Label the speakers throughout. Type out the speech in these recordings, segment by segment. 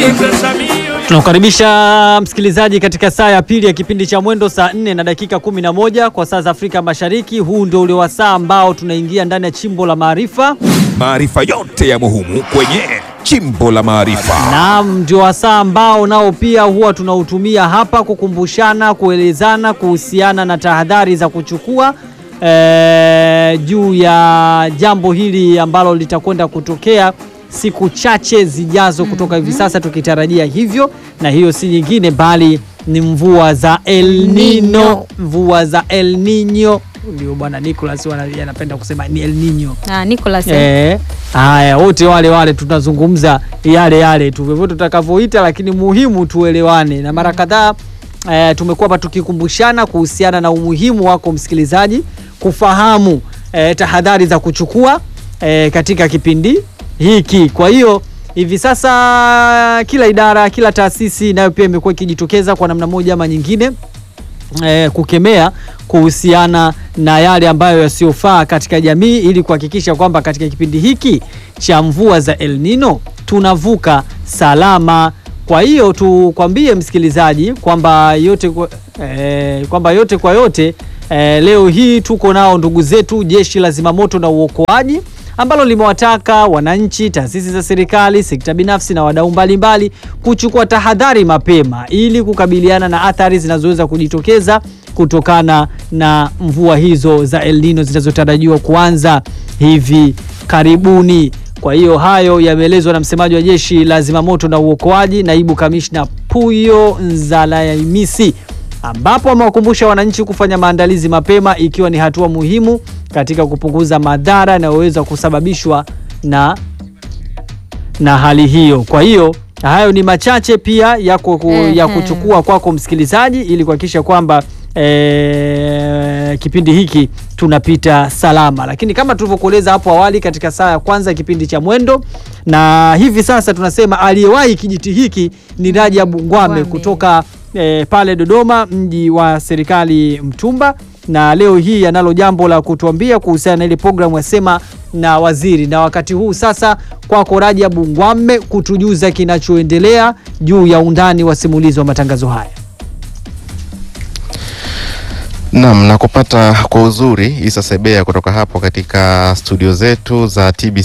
Speaker 1: Tunakukaribisha msikilizaji katika saa ya pili ya kipindi cha Mwendo, saa 4 na dakika 11 kwa saa za Afrika Mashariki. Huu ndio ule wasaa ambao tunaingia ndani ya chimbo la maarifa.
Speaker 2: Maarifa yote ya muhimu kwenye chimbo la maarifa.
Speaker 1: Naam, ndio wasaa ambao nao pia huwa tunautumia hapa kukumbushana, kuelezana kuhusiana na tahadhari za kuchukua eh, juu ya jambo hili ambalo litakwenda kutokea siku chache zijazo kutoka hivi sasa, tukitarajia hivyo, na hiyo si nyingine bali ni mvua za El Nino. Mvua za El Nino ndio bwana Nicholas wana- anapenda kusema ni El Nino.
Speaker 3: Ah, Nicholas eh.
Speaker 1: Eh, haya wote wale wale tunazungumza yale yale tu vyovyote tutakavyoita, lakini muhimu tuelewane. Na mara kadhaa eh, tumekuwa hapa tukikumbushana kuhusiana na umuhimu wako msikilizaji kufahamu eh, tahadhari za kuchukua eh, katika kipindi hiki. Kwa hiyo hivi sasa kila idara, kila taasisi nayo pia imekuwa ikijitokeza kwa namna moja ama nyingine eh, kukemea kuhusiana na yale ambayo yasiyofaa katika jamii ili kuhakikisha kwamba katika kipindi hiki cha mvua za El Nino tunavuka salama. Kwa hiyo tukwambie msikilizaji kwamba yote kwa, eh, kwamba yote kwa yote eh, leo hii tuko nao ndugu zetu jeshi la zimamoto na uokoaji ambalo limewataka wananchi, taasisi za serikali, sekta binafsi na wadau mbalimbali kuchukua tahadhari mapema ili kukabiliana na athari zinazoweza kujitokeza kutokana na mvua hizo za El Nino zinazotarajiwa kuanza hivi karibuni. Kwa hiyo hayo yameelezwa na msemaji wa jeshi la zimamoto na uokoaji, naibu kamishna Puyo Nzalaimisi ambapo amewakumbusha wananchi kufanya maandalizi mapema ikiwa ni hatua muhimu katika kupunguza madhara yanayoweza kusababishwa na na hali hiyo. Kwa hiyo hayo ni machache pia ya, ku, ya
Speaker 3: Ehe.
Speaker 1: kuchukua kwako msikilizaji, ili kuhakikisha kwamba eh, kipindi hiki tunapita salama, lakini kama tulivyokueleza hapo awali katika saa ya kwanza ya kipindi cha Mwendo, na hivi sasa tunasema aliyewahi kijiti hiki ni Rajabu Ngwame
Speaker 3: Ngwame.
Speaker 1: kutoka eh, pale Dodoma, mji wa serikali Mtumba, na leo hii analo jambo la kutuambia kuhusiana na ile programu ya Sema na Waziri. Na wakati huu sasa, kwako Rajabu Ngwame kutujuza kinachoendelea juu ya undani wa simulizi wa matangazo haya.
Speaker 4: Naam, na kupata kwa uzuri Isa Sebea kutoka hapo katika studio zetu za TBC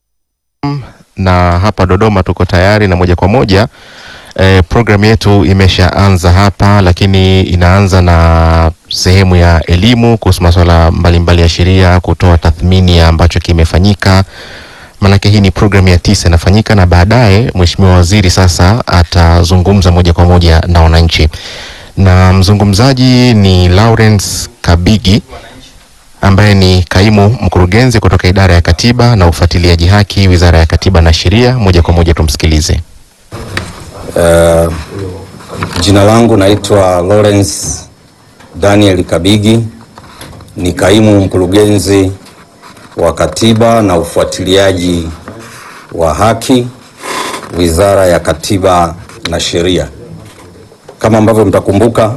Speaker 4: na hapa Dodoma tuko tayari na moja kwa moja e, programu yetu imeshaanza hapa, lakini inaanza na sehemu ya elimu kuhusu masuala mbalimbali ya sheria, kutoa tathmini ya ambacho kimefanyika. Maanake hii ni programu ya tisa inafanyika, na baadaye Mheshimiwa Waziri sasa atazungumza moja kwa moja na wananchi, na mzungumzaji ni Lawrence Kabigi ambaye ni kaimu mkurugenzi kutoka idara ya katiba na ufuatiliaji haki, Wizara ya Katiba na Sheria. Moja kwa moja tumsikilize.
Speaker 5: Uh, jina langu naitwa Lawrence Daniel Kabigi, ni kaimu mkurugenzi wa katiba na ufuatiliaji wa haki, Wizara ya Katiba na Sheria. Kama ambavyo mtakumbuka,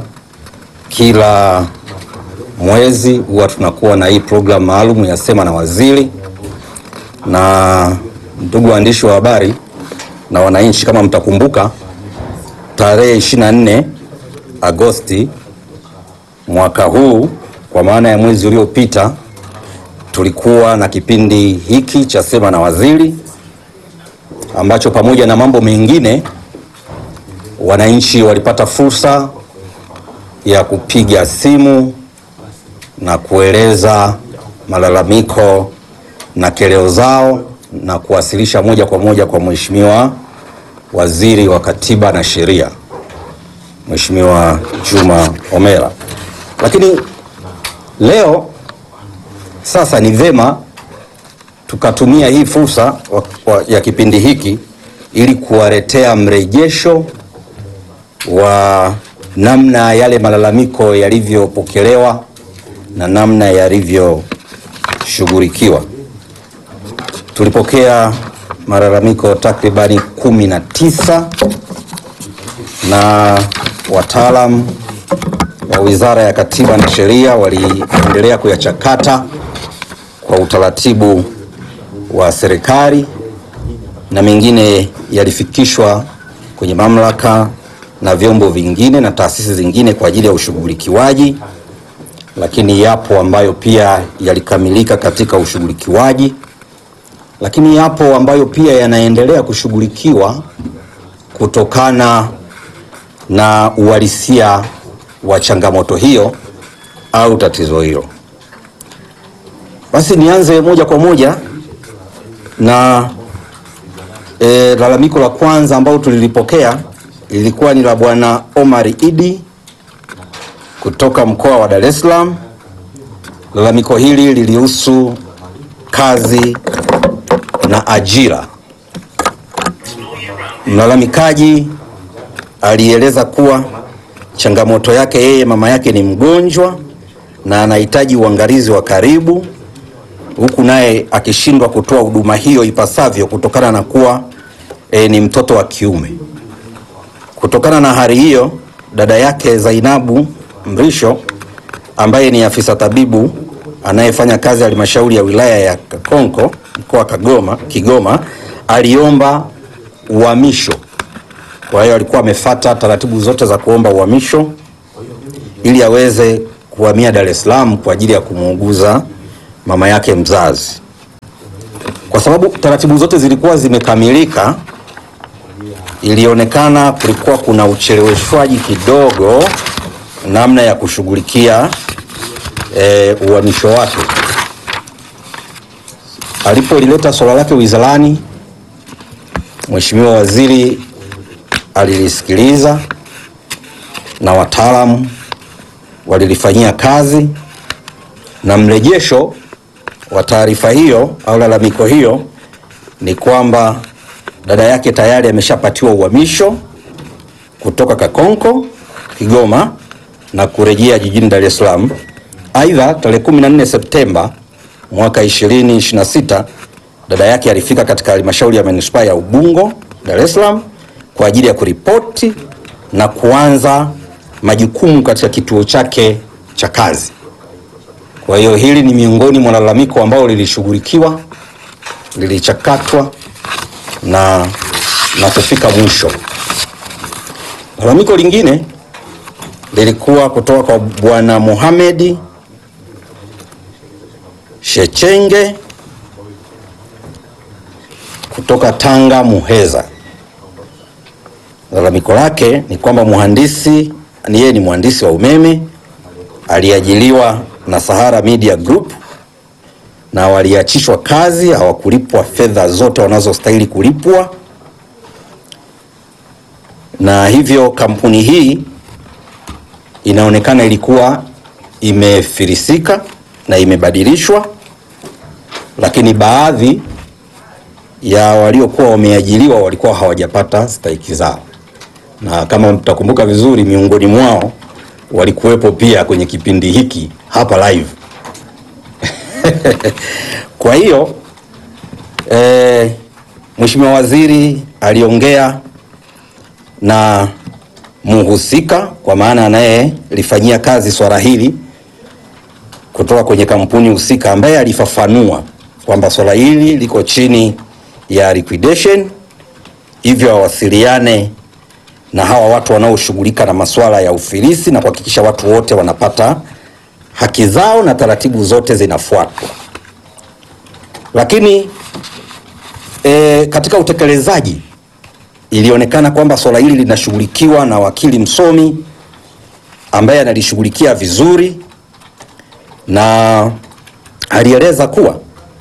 Speaker 5: kila mwezi huwa tunakuwa na hii programu maalum ya Sema na Waziri, na ndugu waandishi wa habari na wananchi, kama mtakumbuka, tarehe 24 Agosti mwaka huu, kwa maana ya mwezi uliopita, tulikuwa na kipindi hiki cha Sema na Waziri ambacho pamoja na mambo mengine wananchi walipata fursa ya kupiga simu na kueleza malalamiko na keleo zao na kuwasilisha moja kwa moja kwa Mheshimiwa Waziri wa Katiba na Sheria, Mheshimiwa Juma Homera. Lakini leo sasa ni vema tukatumia hii fursa wa, wa, ya kipindi hiki ili kuwaletea mrejesho wa namna yale malalamiko yalivyopokelewa na namna yalivyoshughulikiwa. Tulipokea malalamiko takribani kumi na tisa na wataalam wa Wizara ya Katiba na Sheria waliendelea kuyachakata kwa utaratibu wa serikali na mengine yalifikishwa kwenye mamlaka na vyombo vingine na taasisi zingine kwa ajili ya ushughulikiwaji, lakini yapo ambayo pia yalikamilika katika ushughulikiwaji, lakini yapo ambayo pia yanaendelea kushughulikiwa kutokana na uhalisia wa changamoto hiyo au tatizo hilo. Basi nianze moja kwa moja na e, lalamiko la kwanza ambalo tulilipokea lilikuwa ni la Bwana Omar Idi kutoka mkoa wa Dar es Salaam. Lalamiko hili lilihusu kazi na ajira. Mlalamikaji alieleza kuwa changamoto yake yeye, mama yake ni mgonjwa na anahitaji uangalizi wa karibu, huku naye akishindwa kutoa huduma hiyo ipasavyo kutokana na kuwa e, ni mtoto wa kiume. Kutokana na hali hiyo, dada yake Zainabu Mrisho ambaye ni afisa tabibu anayefanya kazi ya halmashauri ya wilaya ya Kakonko mkoa wa Kagoma, Kigoma aliomba uhamisho. Kwa hiyo alikuwa amefata taratibu zote za kuomba uhamisho ili aweze kuhamia Dar es Salaam kwa ajili ya kumuuguza mama yake mzazi. Kwa sababu taratibu zote zilikuwa zimekamilika, ilionekana kulikuwa kuna ucheleweshwaji kidogo namna ya kushughulikia e, uhamisho wake. Alipolileta swala lake wizarani, Mheshimiwa Waziri alilisikiliza na wataalamu walilifanyia kazi, na mrejesho wa taarifa hiyo au lalamiko hiyo ni kwamba dada yake tayari ameshapatiwa uhamisho kutoka Kakonko Kigoma na kurejea jijini Dar es Salaam. Aidha, tarehe 14 Septemba mwaka 2026 dada yake alifika katika halmashauri ya manispaa ya Ubungo Dar es Salaam kwa ajili ya kuripoti na kuanza majukumu katika kituo chake cha kazi. Kwa hiyo hili ni miongoni mwa lalamiko ambalo lilishughulikiwa, lilichakatwa na, na kufika mwisho. Lalamiko lingine lilikuwa kutoka kwa Bwana Mohamed Shechenge kutoka Tanga Muheza. Lalamiko lake ni kwamba mhandisi ni yeye ni mhandisi wa umeme aliajiliwa na Sahara Media Group na waliachishwa kazi, hawakulipwa fedha zote wanazostahili kulipwa, na hivyo kampuni hii inaonekana ilikuwa imefirisika na imebadilishwa, lakini baadhi ya waliokuwa wameajiriwa walikuwa hawajapata stahiki zao, na kama mtakumbuka vizuri, miongoni mwao walikuwepo pia kwenye kipindi hiki hapa live. Kwa hiyo eh, Mheshimiwa Waziri aliongea na muhusika kwa maana anayelifanyia kazi swala hili kutoka kwenye kampuni husika ambaye alifafanua kwamba swala hili liko chini ya liquidation, hivyo wawasiliane na hawa watu wanaoshughulika na masuala ya ufilisi na kuhakikisha watu wote wanapata haki zao na taratibu zote zinafuatwa. Lakini e, katika utekelezaji ilionekana kwamba swala hili linashughulikiwa na wakili msomi ambaye analishughulikia vizuri na alieleza kuwa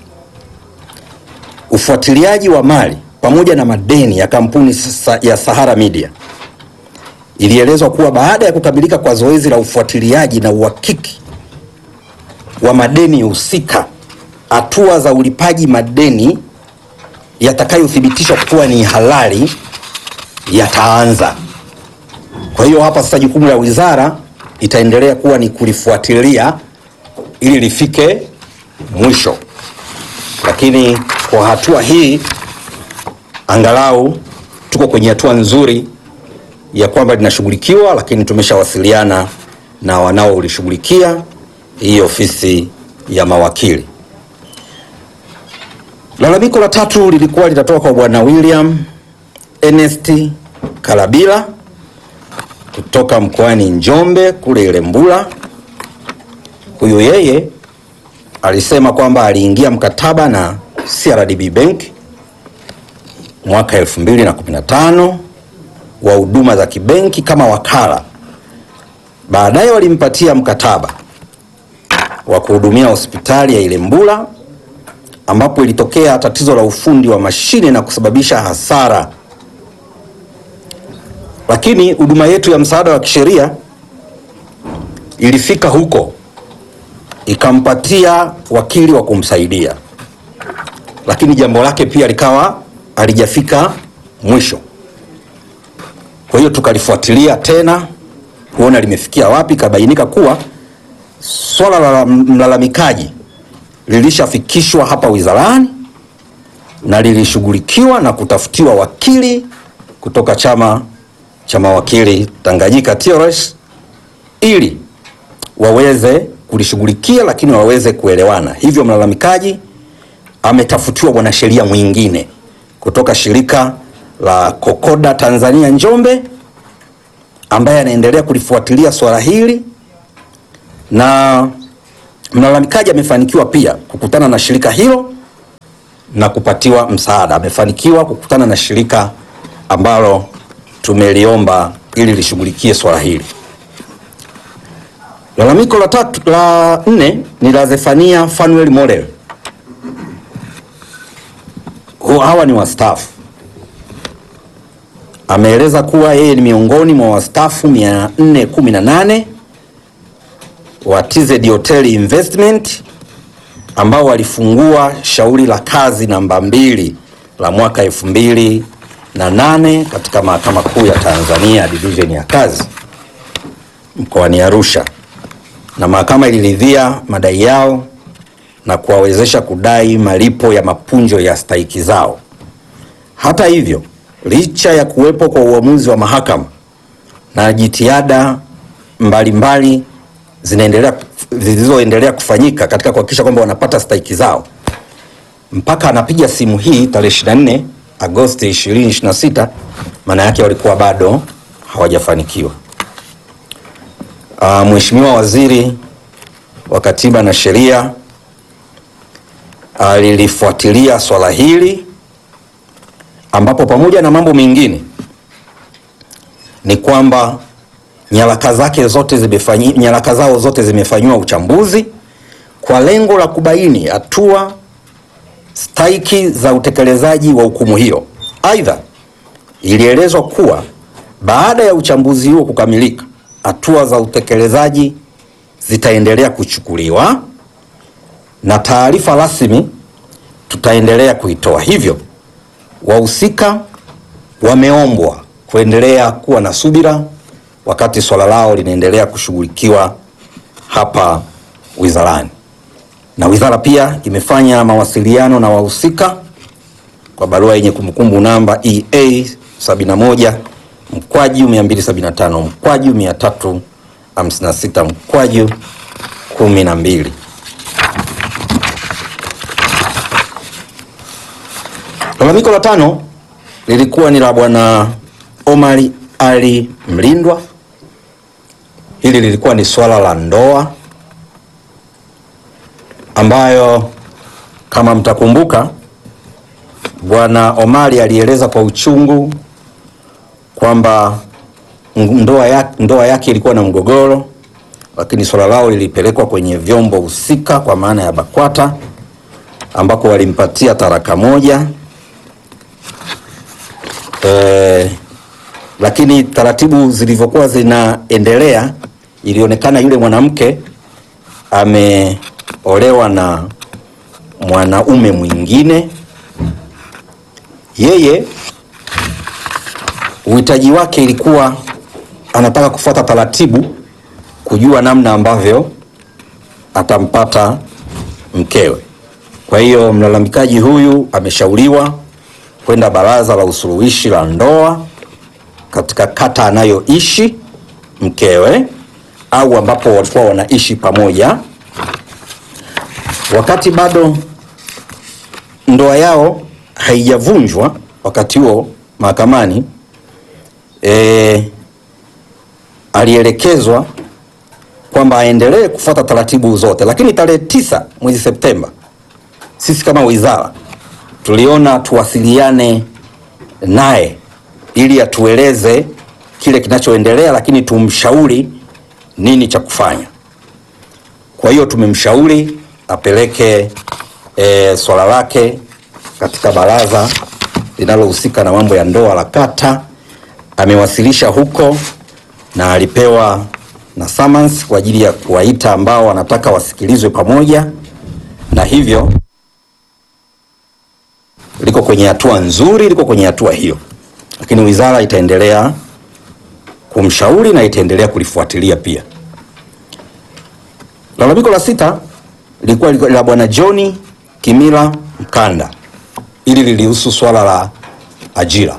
Speaker 5: ufuatiliaji wa mali pamoja na madeni ya kampuni sa- ya Sahara Media ilielezwa kuwa baada ya kukamilika kwa zoezi la ufuatiliaji na uhakiki wa madeni husika, hatua za ulipaji madeni yatakayothibitishwa kuwa ni halali yataanza. Kwa hiyo hapa sasa jukumu la wizara itaendelea kuwa ni kulifuatilia ili lifike mwisho, lakini kwa hatua hii angalau tuko kwenye hatua nzuri ya kwamba linashughulikiwa, lakini tumeshawasiliana na wanaolishughulikia hii ofisi ya mawakili. Lalamiko la tatu lilikuwa linatoka kwa bwana William Ernest Kalabila kutoka mkoani Njombe kule Ilembula. Huyu yeye alisema kwamba aliingia mkataba na CRDB Bank mwaka 2015 wa huduma za kibenki kama wakala. Baadaye walimpatia mkataba wa kuhudumia hospitali ya Ilembula ambapo ilitokea tatizo la ufundi wa mashine na kusababisha hasara. Lakini huduma yetu ya msaada wa kisheria ilifika huko ikampatia wakili wa kumsaidia, lakini jambo lake pia likawa halijafika mwisho. Kwa hiyo tukalifuatilia tena kuona limefikia wapi, ikabainika kuwa swala la mlalamikaji lilishafikishwa hapa wizarani na lilishughulikiwa na kutafutiwa wakili kutoka chama cha mawakili Tanganyika TLS ili waweze kulishughulikia, lakini waweze kuelewana. Hivyo mlalamikaji ametafutiwa mwanasheria mwingine kutoka shirika la Kokoda Tanzania Njombe, ambaye anaendelea kulifuatilia swala hili na mlalamikaji amefanikiwa pia kukutana na shirika hilo na kupatiwa msaada. Amefanikiwa kukutana na shirika ambalo tumeliomba ili lishughulikie swala hili. Lalamiko la tatu la nne ni la Zefania Fanuel Model. Hawa ni wastaafu. Ameeleza kuwa yeye ni miongoni mwa wastaafu 418 wa TZ Hotel Investment ambao walifungua shauri la kazi namba mbili la mwaka elfu mbili na nane katika Mahakama Kuu ya Tanzania division ya kazi mkoani Arusha, na mahakama iliridhia madai yao na kuwawezesha kudai malipo ya mapunjo ya stahiki zao. Hata hivyo, licha ya kuwepo kwa uamuzi wa mahakama na jitihada mbalimbali zinaendelea zilizoendelea kufanyika katika kuhakikisha kwamba wanapata stahiki zao, mpaka anapiga simu hii tarehe 24 Agosti 2026, maana yake walikuwa bado hawajafanikiwa. Uh, Mheshimiwa Waziri wa Katiba na Sheria alilifuatilia swala hili ambapo pamoja na mambo mengine ni kwamba nyaraka zake zote zimefanyi, nyaraka zao zote zimefanyiwa uchambuzi kwa lengo la kubaini hatua stahiki za utekelezaji wa hukumu hiyo. Aidha, ilielezwa kuwa baada ya uchambuzi huo kukamilika, hatua za utekelezaji zitaendelea kuchukuliwa na taarifa rasmi tutaendelea kuitoa. Hivyo wahusika wameombwa kuendelea kuwa na subira wakati swala lao linaendelea kushughulikiwa hapa wizarani, na wizara pia imefanya mawasiliano na wahusika kwa barua yenye kumbukumbu namba EA 71 mkwaju 275 mkwaju 356 mkwaju 12. Lalamiko la tano lilikuwa ni la bwana Omari Ali Mlindwa. Hili lilikuwa ni swala la ndoa ambayo kama mtakumbuka, bwana Omari alieleza kwa uchungu kwamba ndoa yake, ndoa yake ilikuwa na mgogoro, lakini swala lao lilipelekwa kwenye vyombo husika kwa maana ya BAKWATA ambako walimpatia taraka moja e, lakini taratibu zilivyokuwa zinaendelea ilionekana yule mwanamke ameolewa na mwanaume mwingine. Yeye uhitaji wake ilikuwa anataka kufuata taratibu, kujua namna ambavyo atampata mkewe. Kwa hiyo mlalamikaji huyu ameshauriwa kwenda baraza la usuluhishi la ndoa katika kata anayoishi mkewe au ambapo walikuwa wanaishi pamoja, wakati bado ndoa yao haijavunjwa. Wakati huo mahakamani e, alielekezwa kwamba aendelee kufuata taratibu zote, lakini tarehe tisa mwezi Septemba sisi kama wizara tuliona tuwasiliane naye ili atueleze kile kinachoendelea, lakini tumshauri nini cha kufanya. Kwa hiyo tumemshauri apeleke e, swala lake katika baraza linalohusika na mambo ya ndoa la kata. Amewasilisha huko na alipewa na summons kwa ajili ya kuwaita ambao wanataka wasikilizwe pamoja, na hivyo liko kwenye hatua nzuri, liko kwenye hatua hiyo, lakini wizara itaendelea kumshauri na itaendelea kulifuatilia pia. Lalamiko la sita lilikuwa la bwana John Kimila Mkanda, ili lilihusu swala la ajira.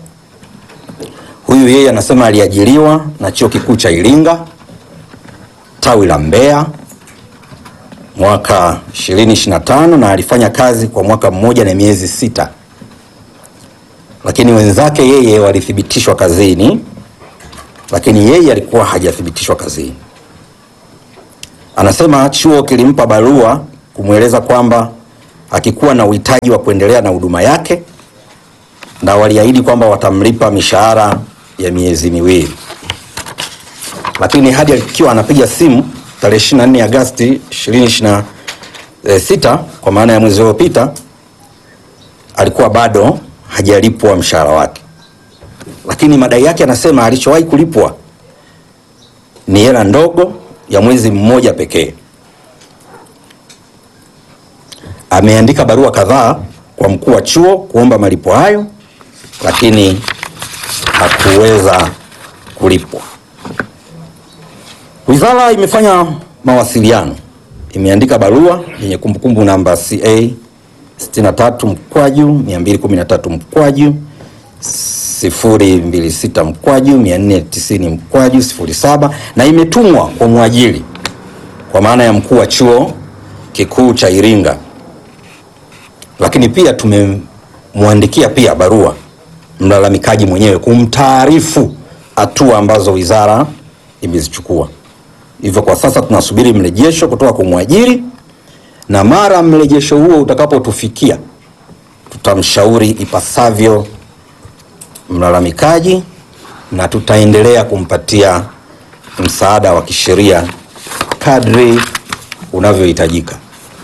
Speaker 5: Huyu yeye anasema aliajiriwa na chuo kikuu cha Iringa tawi la Mbeya mwaka 2025 na alifanya kazi kwa mwaka mmoja na miezi sita, lakini wenzake yeye walithibitishwa kazini, lakini yeye alikuwa hajathibitishwa kazini. Anasema chuo kilimpa barua kumweleza kwamba akikuwa na uhitaji wa kuendelea na huduma yake, na waliahidi kwamba watamlipa mishahara ya miezi miwili, lakini hadi akiwa anapiga simu tarehe 24 Agosti 2026 kwa maana ya mwezi uliopita, alikuwa bado hajalipwa mshahara wake, lakini madai yake anasema alichowahi kulipwa ni hela ndogo ya mwezi mmoja pekee. Ameandika barua kadhaa kwa mkuu wa chuo kuomba malipo hayo, lakini hakuweza kulipwa. Wizara imefanya mawasiliano, imeandika barua yenye kumbukumbu namba CA 63 mkwaju 213 mkwaju 026 mkwaju 490 mkwaju 07 na imetumwa kwa mwajiri kwa maana ya mkuu wa chuo kikuu cha Iringa, lakini pia tumemwandikia pia barua mlalamikaji mwenyewe kumtaarifu hatua ambazo wizara imezichukua. Hivyo kwa sasa tunasubiri mrejesho kutoka kwa mwajiri, na mara mrejesho huo utakapotufikia tutamshauri ipasavyo mlalamikaji na tutaendelea kumpatia msaada wa kisheria kadri unavyohitajika.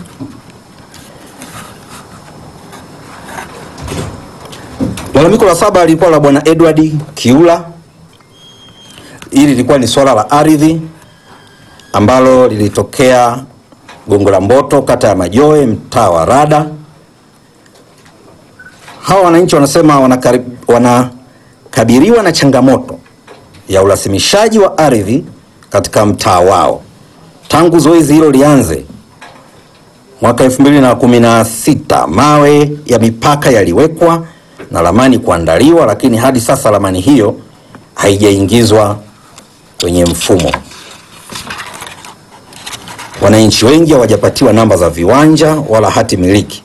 Speaker 5: Lalamiko la saba lilikuwa la bwana Edward Kiula. Hili lilikuwa ni swala la ardhi ambalo lilitokea Gongo la Mboto, kata ya Majoe, mtaa wa Rada. Hawa wananchi wanasema wanakari- wanakabiliwa na changamoto ya urasimishaji wa ardhi katika mtaa wao tangu zoezi hilo lianze mwaka 2016 mawe ya mipaka yaliwekwa na ramani kuandaliwa, lakini hadi sasa ramani hiyo haijaingizwa kwenye mfumo. Wananchi wengi hawajapatiwa namba za viwanja wala hati miliki.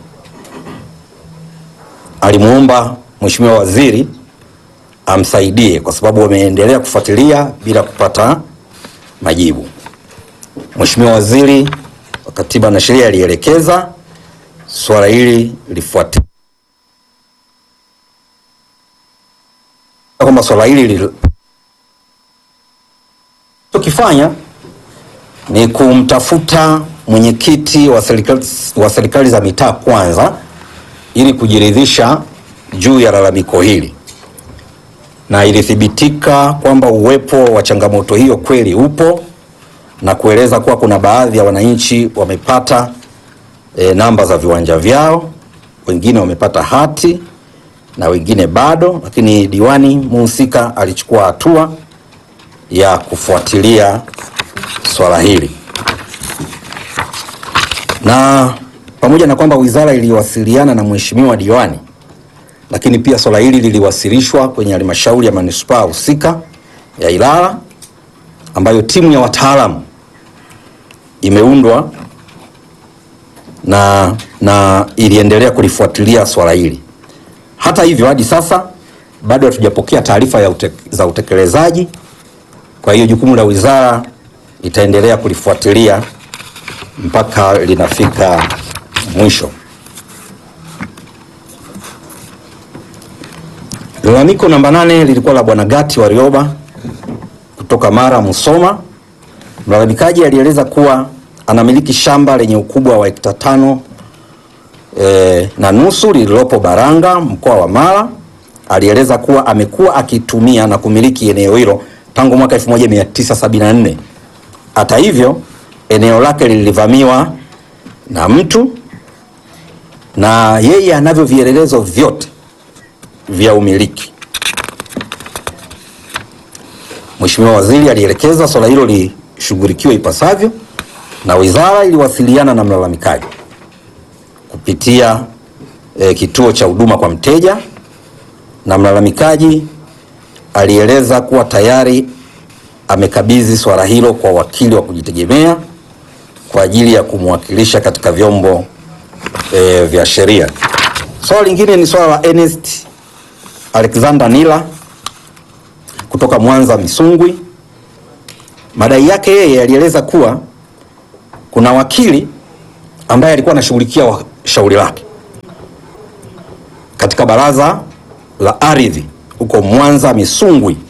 Speaker 5: Alimuomba Mheshimiwa Waziri amsaidie kwa sababu wameendelea kufuatilia bila kupata majibu. Mheshimiwa Waziri wa Katiba na Sheria alielekeza swala hili lifuatiliwe, kwamba swala hili tukifanya ni kumtafuta mwenyekiti wa serikali wa serikali za mitaa kwanza ili kujiridhisha juu ya lalamiko hili, na ilithibitika kwamba uwepo wa changamoto hiyo kweli upo na kueleza kuwa kuna baadhi ya wananchi wamepata e, namba za viwanja vyao, wengine wamepata hati na wengine bado, lakini diwani muhusika alichukua hatua ya kufuatilia swala hili, na pamoja na kwamba wizara iliwasiliana na mheshimiwa diwani, lakini pia swala hili liliwasilishwa kwenye halmashauri ya manispaa husika ya Ilala ambayo timu ya wataalamu imeundwa na, na iliendelea kulifuatilia swala hili. Hata hivyo hadi sasa bado hatujapokea taarifa ya ute, za utekelezaji. Kwa hiyo jukumu la wizara itaendelea kulifuatilia mpaka linafika mwisho. Lalamiko namba nane lilikuwa la bwana Gati Warioba kutoka Mara Musoma. Mlalamikaji alieleza kuwa anamiliki shamba lenye ukubwa wa hekta tano e, na nusu lililopo Baranga mkoa wa Mara. Alieleza kuwa amekuwa akitumia na kumiliki eneo hilo tangu mwaka 1974. Hata hivyo, eneo lake lilivamiwa na mtu na yeye anavyo vielelezo vyote vya umiliki. Mheshimiwa Waziri alielekeza swala hilo lishughulikiwe ipasavyo na wizara iliwasiliana na mlalamikaji kupitia e, kituo cha huduma kwa mteja na mlalamikaji alieleza kuwa tayari amekabidhi swala hilo kwa wakili wa kujitegemea kwa ajili ya kumwakilisha katika vyombo e, vya sheria. Swala lingine ni swala la Ernest Alexander Nila kutoka Mwanza Misungwi. Madai yake yeye alieleza kuwa kuna wakili ambaye alikuwa anashughulikia wa- shauri lake katika baraza la ardhi huko Mwanza Misungwi